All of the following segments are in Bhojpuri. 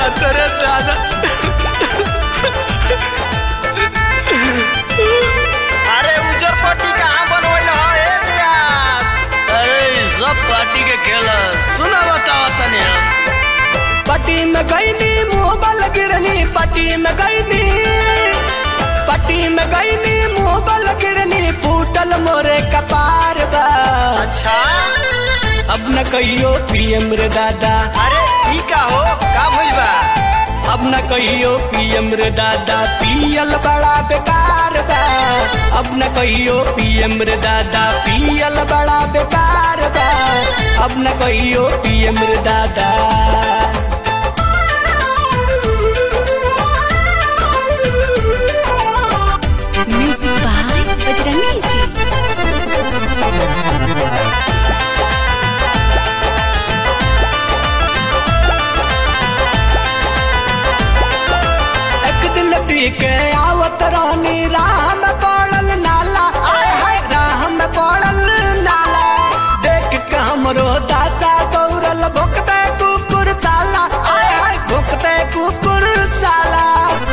जाता रे दादा अरे उजर पट्टी कहाँ बनवैल ह ए व्यास अरे ई सब पार्टी के खेल है। सुना बताओ तनी हम पट्टी में गईनी मुंह बल गिरनी पट्टी में गईनी पट्टी में गईनी मुंह बल गिरनी फूटल मोरे कपार बा अच्छा अब न कहियो पीएम रे दादा अरे ई का हो का भइल बा अब न कहियो पीएम रे दादा पियल बड़ा बेकार बा अब न कहियो पीएम रे दादा पियल बड़ा बेकार बा अब न कहियो पीएम रे दादा Music by Bajrangi Ji. एक दिन पी के आवत रानी राह में पड़ल नाला आय हाय राह में पड़ल नाला देख के हमरो दादा दौड़ल भुकते कुकुर साला आय हाय भुकते कुकुर साला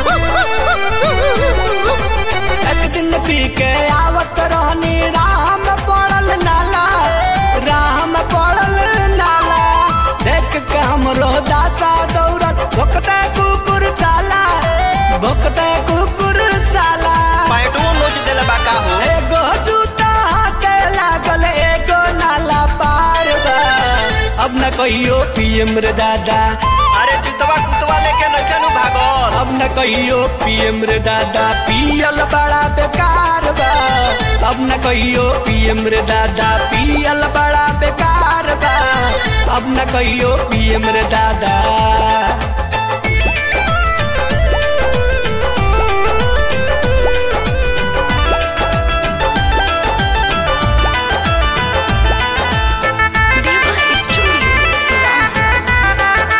एक दिन पी के आवत रानी राह में पड़ल नाला राह में पड़ल नाला देख के हमरो दादा दौड़ल भुकते कुकुर साला भुकते कुकुर साला पैटो नोच देले बा का हो एगो जूता के लागल एगो नाला पार बा अब न कहियो पीएम रे दादा अरे जुतवा कुतवा लेके नइखे नु भागल अब न कहियो पीएम रे दादा पियल बड़ा बेकार बा अब न कहियो पीएम रे दादा पियल बड़ा बेकार बा अब न कहियो पीएम रे दादा Deva Studio, Sivan.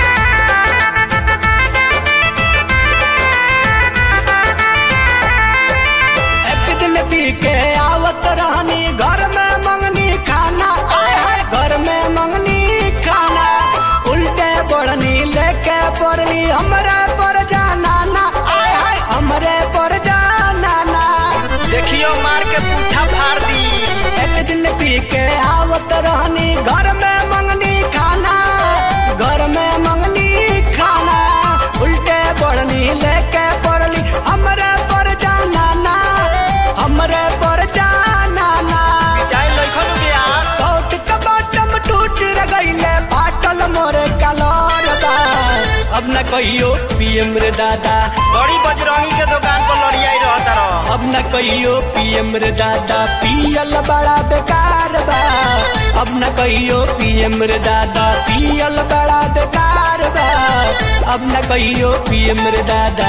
एक दिन पी के आवत रहनी घर में मंगनी खाना आय हाय घर में मंगनी खाना उल्टे बढ़नी लेके पड़ली हमरे पर जाना ना आय हाय हमरे पर जाना ना देखियो मार के पुट्ठा फाड़ दी एक दिन पी के आवत रहनी घर में मंगनी खाना घर में मंगनी खाना उल्टे बढ़नी लेके पड़ली हमरे पर जाना ना हमरे पर जाना ना जाई नइखे नु व्यास सौट के बटम टूट रे गईले फाटल मोरे कलर बा अब न कहियो पीएम रे दादा बड़ी बजरंगी के दुकान पर लड़ियाई रहत रह अब न कहियो पीएम रे दादा पियल बड़ा बेकार बा अब न कहियो पीएम रे दादा पियल बड़ा बेकार बा अब न कहियो पीएम रे दादा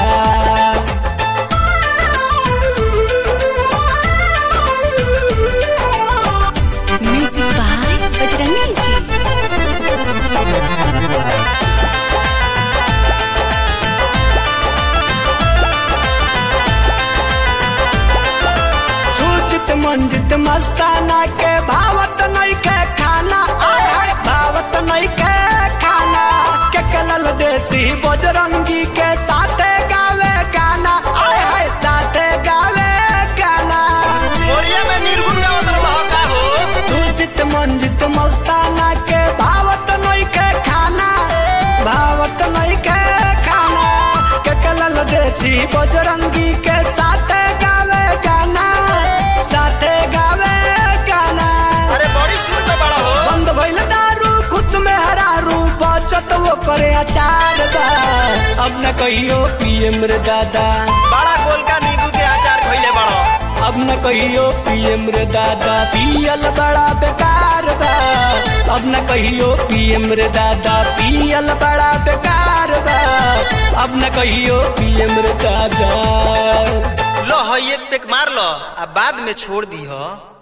Music by Bajrangi Ji. सूचित मंजित मस्ताना के भावत नहीं के खाना आय हाय भावत नहीं के खाना के कलल देसी बजरंगी के साथे गावे गाना आय हाय साथे गावे गाना मोरिया में निर्गुण गावत रह का हो सूचित मंजित मस्ताना के भावत नहीं के खाना भावत नहीं के खाना के कलल देसी बजरंगी के साथे गावे गाना साथे गावे गाना अरे बड़ी सुर में बड़ा हो बंद भइल दारू खुद में हरारू बचत वो करे अचार बा अब न कहियो पीएम रे दादा बड़ा गोल का नींबू के अचार खइले बड़ो अब न कहियो पीएम रे दादा पियल बड़ा बेकार बा अब न कहियो पीएम रे दादा पियल बड़ा बेकार बा अब न कहियो पीएम रे दादा लो है एक पेक मार लो आ बाद में छोड़ दी हो